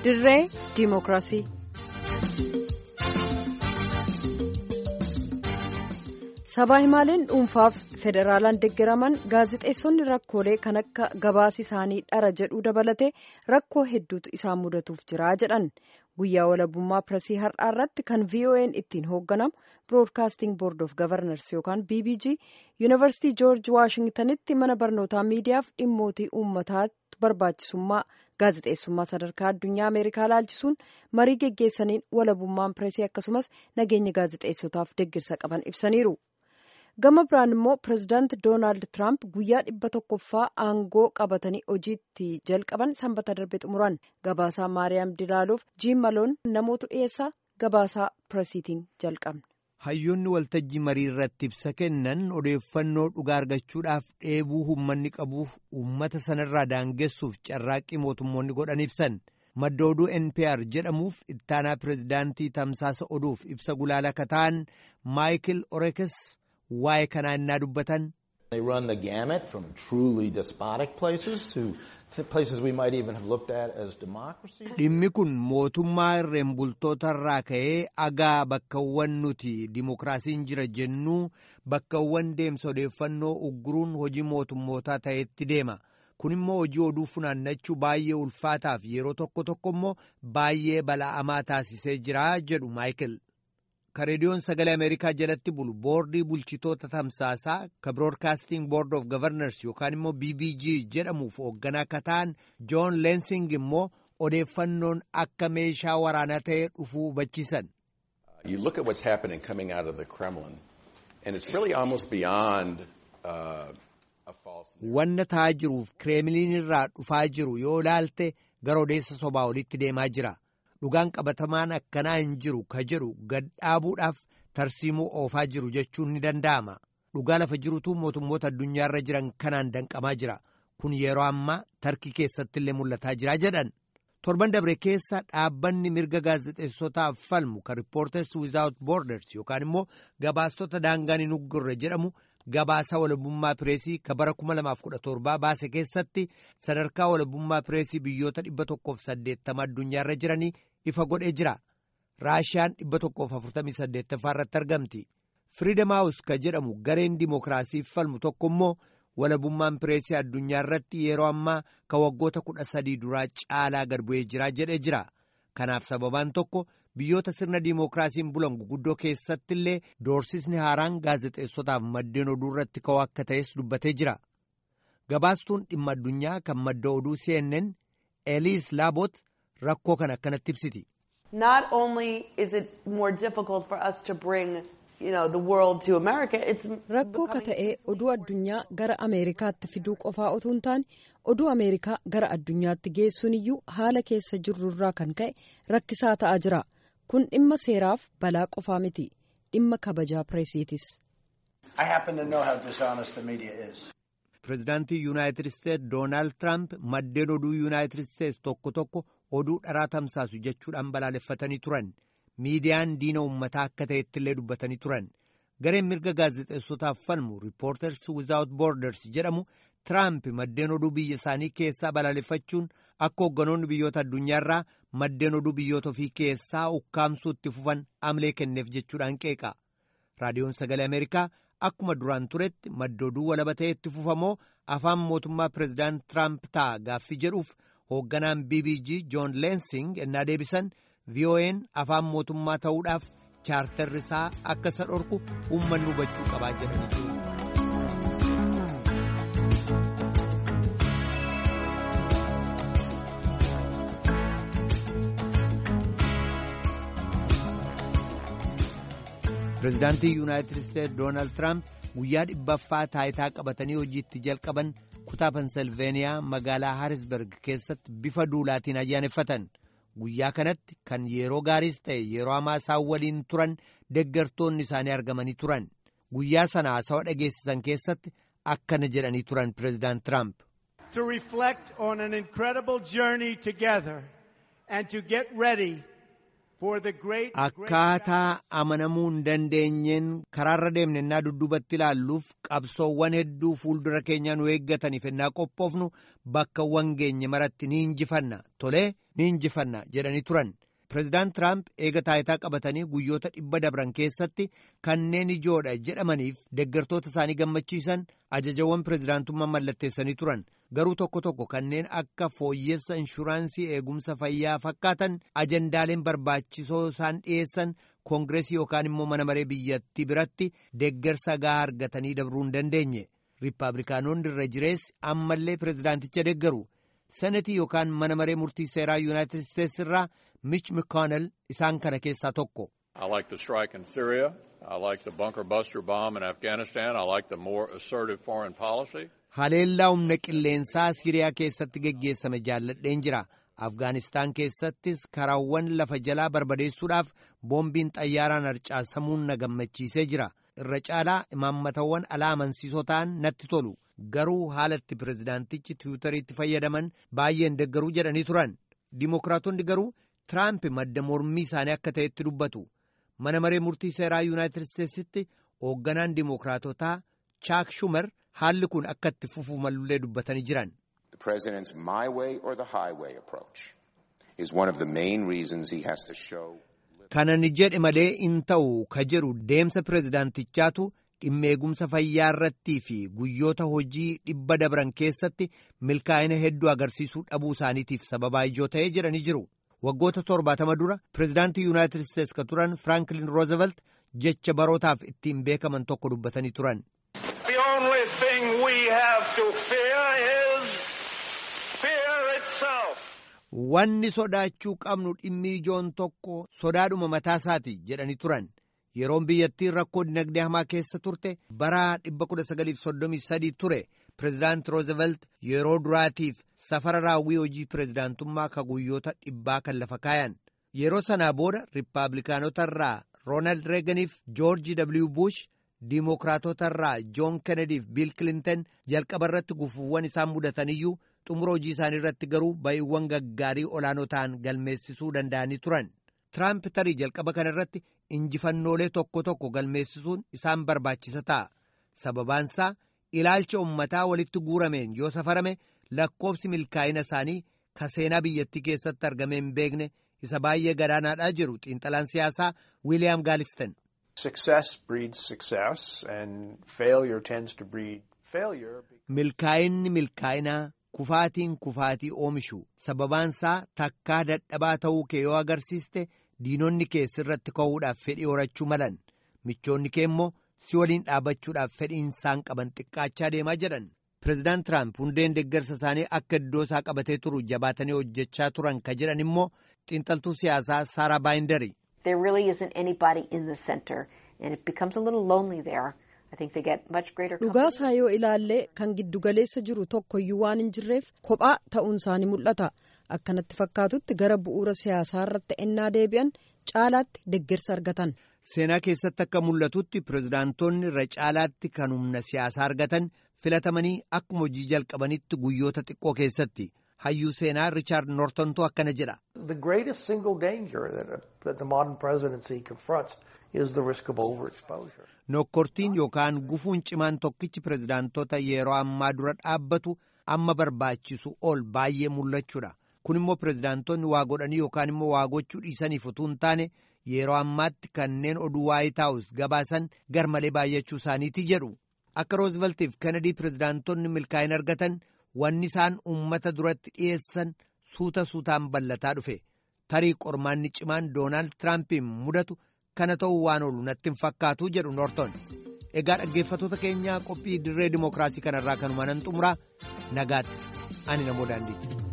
dirree diimokiraasii. sabaa himaaleen dhuunfaaf federaalaan deeggaraman gaazexeessonni rakkoolee kan akka gabaasi isaanii dhara jedhuu dabalatee rakkoo hedduutu isaan mudatuuf jira jedhan guyyaa walabummaa piresii har'aa irratti kan vo'n ittiin hoogganamu biroodkaasting boord of gavarnars yookaan bbg yuunivarsiitii joorji waashingtanitti mana barnootaa miidiyaaf dhimmootii uummataatti barbaachisummaa gaazexeessummaa sadarkaa addunyaa ameerikaa laalchisuun marii geggeessaniin walabummaan pireesii akkasumas nageenya gaazexeessotaaf deeggarsa qaban ibsaniiru. gama biraan immoo pirezidaanti doonaald tiraamp guyyaa dhibba tokkoffaa aangoo qabatanii hojiitti jalqaban sanbata darbe xumuran gabaasaa maariyaam dilaaluuf jiim maloon namootu dhiyeessaa gabaasaa piresiitiin jalqabne. hayyoonni waltajjii marii irratti ibsa kennan odeeffannoo dhugaa argachuudhaaf dheebuu uummanni qabuuf uummata sanarraa daangessuuf carraaqqii mootummoonni godhan ibsan madda oduu npr jedhamuuf ittaanaa pirezidaantii tamsaasa oduuf ibsa gulaala kataan maayikil orekes waa'ee kanaa innaa dubbatan. They run the gamut from truly despotic places to, to places we might even have looked at as democracy. Dhimmi kun mootummaa irreen bultootarraa ka'ee agaa bakkawwan nuti dimokiraasiin jira jennuu bakkawwan deemsa odeeffannoo ugguruun hojii mootummootaa ta'etti deema. Kun immoo hojii oduu funaannachuu baay'ee ulfaataaf yeroo tokko tokko immoo baay'ee bala'amaa taasisee jira jedhu Maayikil. ka reediyoon sagalee ameerikaa jalatti bulu boordii bulchitoota tamsaasaa ka biroodkaasting boord of gavarnars yookaan immoo bbg jedhamuuf hoogganaa ka ta'an joon leensing immoo odeeffannoon akka meeshaa waraanaa ta'ee dhufuu hubachiisan. You look at what's happening coming out of the Kremlin and it's really almost beyond uh, a false. Wanna ta'aa jiruuf kireemiliin irraa dhufaa jiru yoo ilaalte gara odeessa sobaa olitti deemaa jira. dhugaan qabatamaan akkanaa hin jiru ka jedhu gad dhaabuudhaaf tarsiimuu oofaa jiru jechuun ni danda'ama dhugaa lafa jirutu mootummoota addunyaarra jiran kanaan danqamaa jira kun yeroo ammaa tarkii keessatti illee mul'ataa jira jedhan torban dabre keessa dhaabbanni mirga gaazexeessotaaf falmu ka riippoorters wizaawut boorders yookaan immoo gabaastota daangaan hin uggurre jedhamu gabaasa walabummaa pireesii ka bara 2017 baase keessatti sadarkaa walabummaa pireesii biyyoota 180 addunyaarra jiranii ifa godhee jira raashiyaan 148 irratti argamti firiidam haawus ka jedhamu gareen dimookiraasiif falmu tokko immoo walabummaan pireesii addunyaa irratti yeroo ammaa ka waggoota kudha sadii duraa caalaa gad bu'ee jira jedhee jira kanaaf sababaan tokko biyyoota sirna dimookiraasiin bulan guguddoo keessatti illee doorsisni haaraan gaazexeessotaaf maddeen oduu irratti ka'uu akka ta'es dubbatee jira gabaastuun dhimma addunyaa kan madda oduu CNN eliis laabot rakkoo kan akkanatti ibsiti. Not only is it more difficult for us to bring you know, the world to America, it's rakkoo ka ta'e oduu addunyaa gara Ameerikaatti fiduu qofaa otoo hin taane oduu Ameerikaa gara addunyaatti geessuun iyyuu haala keessa jirrurraa kan ka'e rakkisaa ta'aa jira. Kun dhimma seeraaf balaa qofaa miti. Dhimma kabajaa pireesiitis. I happen to know how dishonest the media is. Pireezidaantii Yuunaayitid Isteetsi Doonaald Tiraamp maddeen oduu Yuunaayitid Isteetsi tokko tokko oduu dharaa tamsaasu jechuudhaan balaaleffatanii turan. Miidiyaan diina uummataa akka ta'etti illee dubbatanii turan. Gareen mirga gaazexeessotaaf falmu Reporters Without Borders jedhamu Tiraamp maddeen oduu biyya isaanii keessaa balaaleffachuun akka hoogganoonni biyyoota addunyaarraa maddeen oduu biyyoota ofii keessaa ukkaamsuu itti fufan amlee kenneef jechuudhaan qeeqa. Raadiyoon Sagalee Ameerikaa akkuma duraan turetti madda oduu walaba ta'e itti fufamoo afaan mootummaa pireezidaant Tiraamp ta'a gaaffii jedhuuf hoogganaan BBG Joon Leensing ennaa deebisan VON afaan mootummaa ta'uudhaaf chaartarri isaa akka isa dhorku uummanni hubachuu qabaa jedhanii jiru. Pireezidaantii Yuunaayitid Isteetsi Doonaald Tiraamp guyyaa dhibbaffaa taayitaa qabatanii hojiitti jalqaban kutaa Pensilveeniyaa magaalaa Haarisberg keessatti bifa duulaatiin ayyaaneffatan. Guyyaa kanatti kan yeroo gaariis ta'e yeroo hamaa isaan waliin turan deggartoonni isaanii argamanii turan. Guyyaa sana haasawa dhageessisan keessatti akkana jedhanii turan Pireezidaant Tiraamp. To reflect on an incredible journey together and to get ready akkaataa amanamuu hin dandeenyeen karaarra deemne ennaa dudduubatti ilaalluuf qabsoowwan hedduu fuuldura keenya nu eeggataniif ennaa qophoofnu bakkawwan geenye maratti ni injifanna tolee ni injifanna jedhanii turan. Pireezidaant Tiraamp eega taayitaa qabatanii guyyoota dhibba dabran keessatti kanneen ijoodha jedhamaniif deeggartoota isaanii gammachiisan ajajawwan pireezidaantummaa mallatteessanii turan garuu tokko tokko kanneen akka fooyyessa inshuraansii eegumsa fayyaa fakkaatan ajandaaleen barbaachisoo isaan dhiyeessan koongireesii yookaan immoo mana maree biyyattii biratti deeggarsa gahaa argatanii dabruu hin dandeenye riippaabilikaanonni irra jireessi ammallee pireezidaanticha deeggaru. senetii yookaan mana maree murtii seeraa yuunaayitid isteetsi irraa mich mcconnell isaan kana keessaa tokko. I like the strike in Syria. I like the bunker buster bomb in Afghanistan. I like the more assertive foreign policy. Haleellaa humna qilleensaa Siriyaa keessatti geggeessame jaalladheen jira. Afgaanistaan keessattis karaawwan lafa jalaa barbadeessuudhaaf boombiin xayyaaraan harcaasamuun na gammachiisee jira. Irra caalaa imaammatawwan alaa amansiisoo ta'an natti tolu. Garuu haalatti pireezidaantichi tiwutariitti fayyadaman baay'een deeggaruu jedhanii turan. Dimookiraatonni garuu Tiraamp madda mormii isaanii akka ta'etti dubbatu. Mana maree murtii seeraa Yuunaayitid Isteetsitti hoogganaan dimookiraatotaa Chaak Shumer haalli kun akka itti fufuu malullee dubbatanii jiran. The president's my way or the highway approach is one of the main reasons he has to show. Kana ni jedhe malee in ta'u ka jedhu deemsa pireezidaantichaatu dhimma eegumsa fayyaa irrattii fi guyyoota hojii dhibba dabran keessatti milkaa'ina hedduu agarsiisuu dhabuu isaaniitiif sababaa ijoo ta'ee jedhanii jiru. Waggoota torbaatama dura pireezidaantii Yuunaayitid Isteetsi ka turan Firaanklin Roosevelt jecha barootaaf ittiin beekaman tokko dubbatanii turan. The only thing we have to fear is fear itself. Wanni sodaachuu qabnu dhimmi ijoon tokko sodaadhuma mataa isaati jedhanii turan. Yeroon biyyattiin rakkoo dinagdee hamaa keessa turte bara 1933 ture. Pireezidaant Roosevelt yeroo duraatiif safara raawwii hojii pireezidaantummaa ka guyyoota dhibbaa kan lafa kaayan. Yeroo sanaa booda Riippaabilikaanota irraa Roonaald Reeganiif Joorji W. Bush, Diimookiraatota irraa Joon Kennedy fi Biil Kilinton jalqaba irratti gufuuwwan isaan mudataniyyuu xumura hojii isaanii irratti garuu ba'iiwwan gaggaarii olaanoo ta'an galmeessisuu danda'anii turan. Tiraamp tarii jalqaba kana irratti injifannoolee tokko tokko galmeessisuun isaan barbaachisa ta'a. Sababaansaa ilaalcha ummataa walitti guurameen yoo safarame lakkoofsi milkaa'ina isaanii ka seenaa biyyattii keessatti argame hin beekne isa baay'ee gadaanaadhaa jiru xiinxalaan siyaasaa Wiiliyaam Gaalisten. Success breeds success and failure tends to breed failure. Milkaa'inni milkaa'inaa kufaatiin kufaatii oomishu sababaansaa takkaa dadhabaa ta'uu kee yoo agarsiiste diinonni kee sirratti ka'uudhaaf fedhii horachuu malan michoonni kee immoo si waliin dhaabachuudhaaf fedhiin isaan qaban xiqqaachaa deemaa jedhan. Pireezidaant Tiraamp hundeen deeggarsa isaanii akka iddoo isaa qabatee turu jabaatanii hojjechaa turan ka jedhan immoo xiinxaltuu siyaasaa Saaraa Baayindari. There really isn't anybody in the center and it becomes a little lonely there. I think they get much greater Dhugaasaa yoo ilaalle kan giddugaleessa jiru tokkoyyuu waan hin jirreef kophaa ta'uun isaanii mul'ata. Akkanatti fakkaatutti gara bu'uura siyaasaa irratti ennaa deebi'an caalaatti deeggarsa argatan. Seenaa keessatti akka mul'atutti pireezidaantonni irra caalaatti kan humna siyaasaa argatan filatamanii akkuma hojii jalqabanitti guyyoota xiqqoo keessatti. Hayyuu seenaa Riichaard Noortontu akkana jedha. The greatest single danger that, that the modern presidency confronts is the risk of overexposure. Nokkortiin yookaan gufuun cimaan tokkichi pireezidaantota yeroo ammaa dura dhaabbatu amma barbaachisu ol baay'ee mul'achuudha. Kun immoo pireezidaantonni waa godhanii yookaan immoo waa gochuu dhiisaniif utuu hin taane yeroo ammaatti kanneen oduu waayit haawus gabaasan garmalee baay'achuu isaaniiti jedhu. Akka Rooziveltiif Kennedy pireezidaantonni milkaa'ina argatan wanni isaan uummata duratti dhiyeessan suuta suutaan ballataa dhufe. Tarii qormaanni cimaan Doonaald Tiraampiin mudatu kana ta'uu waan oolu natti hin fakkaatu jedhu Noorton. Egaa dhaggeeffattoota keenyaa qophii dirree dimookiraasii kanarraa kanuma nan xumuraa nagaatti ani namoo daandiiti.